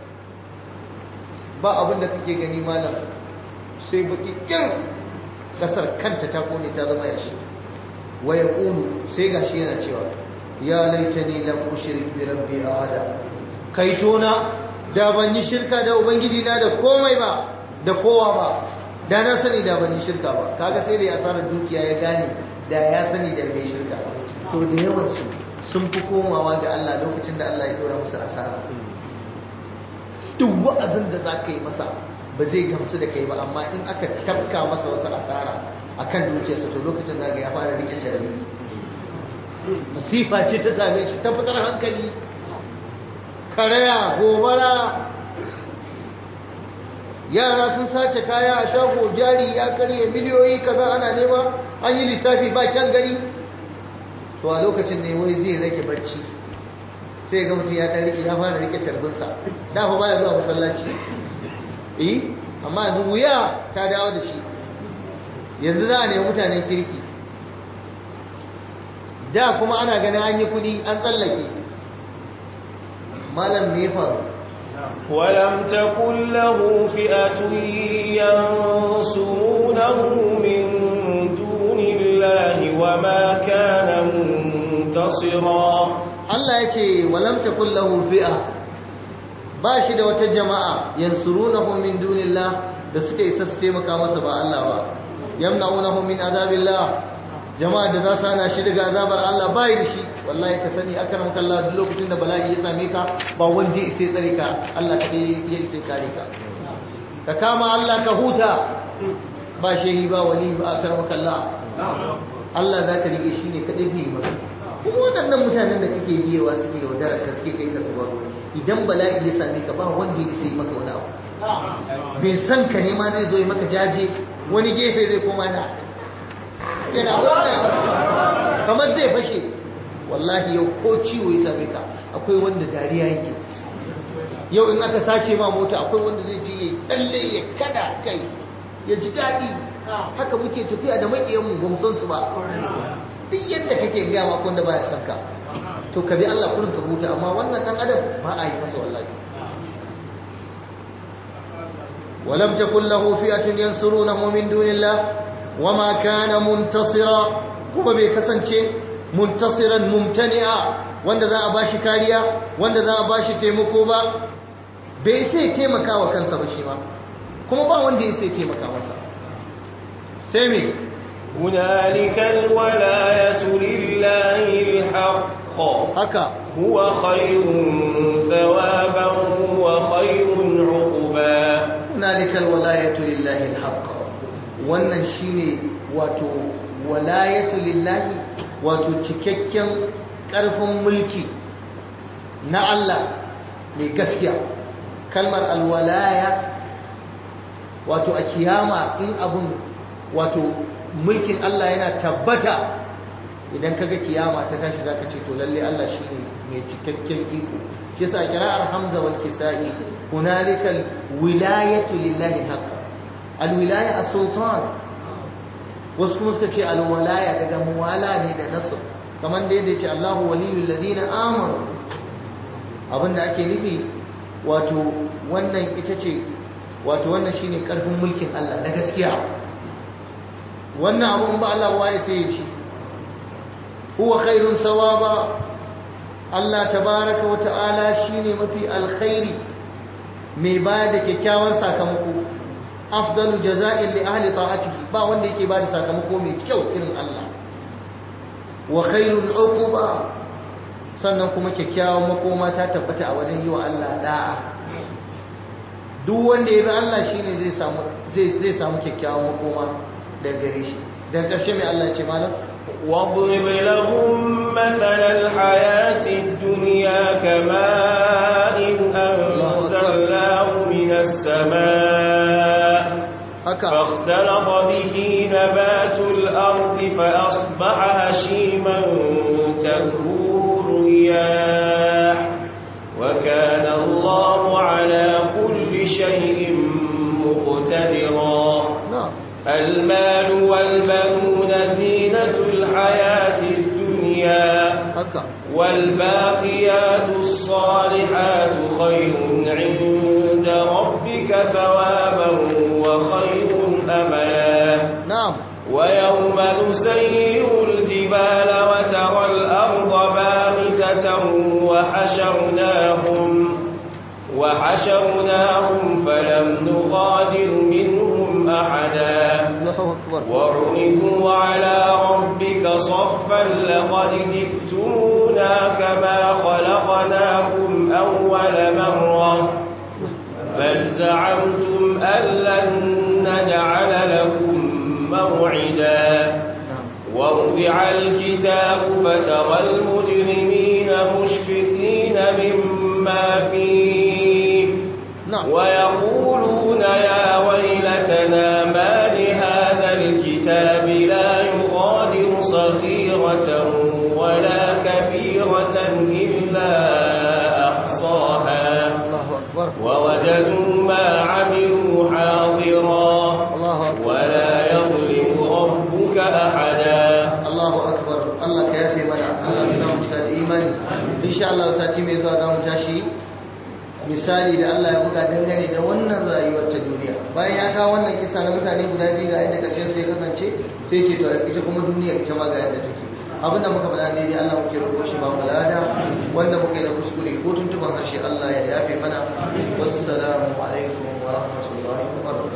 ba abin da kake gani malam sai baki kin kasar kanta ta kone ta zama yashi waya ƙunu sai gashi yana cewa ya laitani lam ushrik bi rabbi ahada kai tona da ban yi shirka da ubangiji na da komai ba da kowa ba da na sani da ban yi shirka ba kaga sai da ya asarar dukiya ya gane da ya sani da bai shirka to da yawan su sun fi komawa ga Allah lokacin da Allah ya dora musu asara duk wa'azin da za ka yi masa ba zai gamsu da kai ba amma in aka tafka masa wasu asara akan dukiyarsa to lokacin da ya fara rike sharri masifa ce ta same shi ta fitar hankali karaya gobara yara sun sace kaya a shago jari ya karye miliyoyi kaza ana nema an yi lissafi ba kyan gani to a lokacin ne wai zai rage bacci sai ga mutum ya rike ya fara rike carbinsa da fa baya zuwa masallaci eh amma yanzu wuya ta dawo da shi yanzu za a nemi mutanen kirki da kuma ana ganin an yi kudi an tsallake malam me faru ولم تكن له فئة ينصرونه من دون الله وما كان منتصرا Allah ya ce walam takun lahu fi'a ba shi da wata jama'a yansurunahu min dunillah da suka isa su taimaka masa ba Allah ba yamna'unahu min azabillah jama'a da za su hana shi daga azabar Allah ba yi da shi wallahi ka sani akan kalla duk lokacin da bala'i ya same ka ba wanda ya isa tsare ka Allah kadai ya isa kare ka ka kama Allah ka huta ba shehi ba wali ba akan kalla Allah za ka rike shi ne kadai zai yi maka kuma waɗannan mutanen da kake biyewa suke yaudara ka suke kai ka su baro idan bala'i ya same ka ba wanda ya isa yi maka wani abu bai san ka ne ma zai zo yi maka jaje wani gefe zai koma na yana wannan kamar zai fashe wallahi yau ko ciwo ya same ka akwai wanda dariya yake yau in aka sace ma mota akwai wanda zai je ya tsalle ya kada kai ya ji daɗi haka muke tafiya da maƙiyanmu ba mu san su ba duk yadda kake gaya ma wanda baya son ka to ka bi Allah kurin ka huta amma wannan dan adam ba a yi masa wallahi ولم تكن له فئة ينصرونه من دون الله وما كان منتصرا kuma bai kasance muntasiran mumtani'a wanda za a bashi kariya wanda za a bashi taimako ba bai sai taimaka wa kansa ba shi ma kuma ba wanda ya sai taimaka masa sai me هنالك الولاية لله الحق haka هو خير ثوابا وخير عقبا hunalikal walayatu lillahi alhaq wannan shine wato walayatu lillahi wato cikakken ƙarfin mulki na Allah mai gaskiya kalmar alwalaya wato a kiyama in abun wato mulkin Allah yana tabbata idan kaga kiyama ta tashi zaka ce to lalle Allah shine mai cikakken iko kisa kira'ar hamza wal kisa'i hunalika wilayatu lillahi haqqan alwilaya as-sultan wasu kuma suka ce alwalaya daga muwala ne da nasr kamar da yadda ce Allahu waliyul ladina amanu abinda ake nufi wato wannan ita ce wato wannan shine karfin mulkin Allah na gaskiya wannan abun ba Allah waye sai ya ci huwa khairun sawaba Allah tabaraka wa ta'ala shine mafi alkhairi mai ba da kyakkyawan sakamako afdalu jaza'in li ahli ta'atihi ba wanda yake ba da sakamako mai kyau irin Allah wa khairul uquba sannan kuma kyakkyawan makoma ta tabbata a wajen yi wa Allah da'a duk wanda ya bi Allah shine zai samu zai zai samu kyakkyawan makoma daga gare shi daga ƙarshe mai Allah ce malam واضرب لهم مثل الحياة الدنيا كماء أنزلناه من السماء haka فاختلط به نبات الأرض فأصبح هشيما تذروه الرياح وكان الله على كل شيء مقتدرا na'am المال والبنون زينة الحياة الدنيا haka والباقيات الصالحات خير عند ربك ثوابا وخير أملا na'am ويوم نسير الجبال وترى الأرض بارزة وحشرناهم وحشرناهم فلم نغادر منهم أحدا Allahu akbar وعرضوا على ربك صفا لقد جئتمونا كما خلقناكم أول مرة بل زعمتم أن لن نجعل لكم موعدا na'am ووضع الكتاب فترى المجرمين مشفقين مما فيه na'am ويقولون يا ويلتنا ما لهذا الكتاب لا يغادر صغيرة ولا كبيرة إلا أحصاها Allahu akbar ووجدوا ما عملوا حاضرا Allahu akbar ولا يظلم ربك أحدا Allahu akbar Allah ka yafe mana Allah ka samu cika da imani insha Allah sati mai zuwa za mu tashi misali da Allah ya buga dangane da wannan rayuwar ta duniya bayan ya kawo wannan kisa na mutane guda biyu ga yadda karshen sai ya kasance sai ce to ita kuma duniya ita ma ga yadda take abinda muka faɗa daidai Allah muke roƙo shi ba mu lada wanda muka yi da kuskure ko tuntuban harshe Allah ya yafe mana wassalamu alaikum wa rahmatullahi wa barakatuh